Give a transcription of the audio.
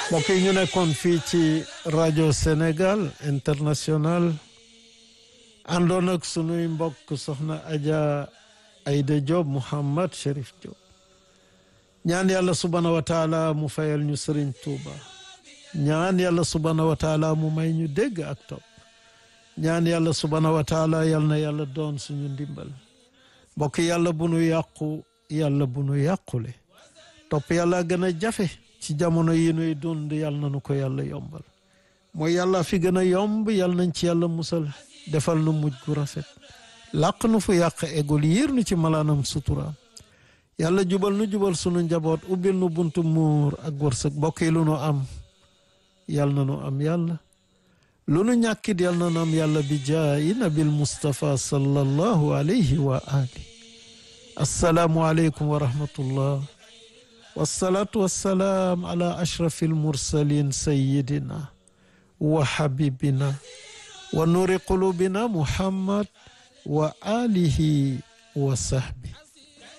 mbokk yi ñu nekkoon fii ci rajo Sénégal international àndoon ak sunuy mbokk soxna Adja Aïda Diop Mouhammad Cherif Diop ñaan yàlla subhanahu wa taala mu fayal ñu Sëriñ Tuuba ñaan yàlla subhanahu wa taala mu may ñu dégg ak topp ñaan yàlla subhanahu wa taala yal na yàlla doon suñu ndimbal mbokk yàlla bu nu yàqu yàlla bu nu yàqule topp yàlla gën a jafe ci jamono yi nuy dund yàlla na nu ko yàlla yombal mooy yàlla fi gën a yomb yàlla nañ ci yàlla musal defal nu mujj gu rafet làq nu fu yàq egul yiir nu ci malaanam suturaam yàlla jubal nu jubal sunu njaboot ubbil nu buntu muur ak wërsëg mbokk yi lu nu am yàlla na nu am yàlla lu nu ñàkkit yàlla na nu am yàlla bi jaayi nabil Mustafa sallallahu alayhi wa ali assalaamu aleykum wa rahmatullah wasalaatu wasalaam ala ashrafi almursalin sayidina wa habibina wa nuri qulubina muhammad wa alihi wa sahbi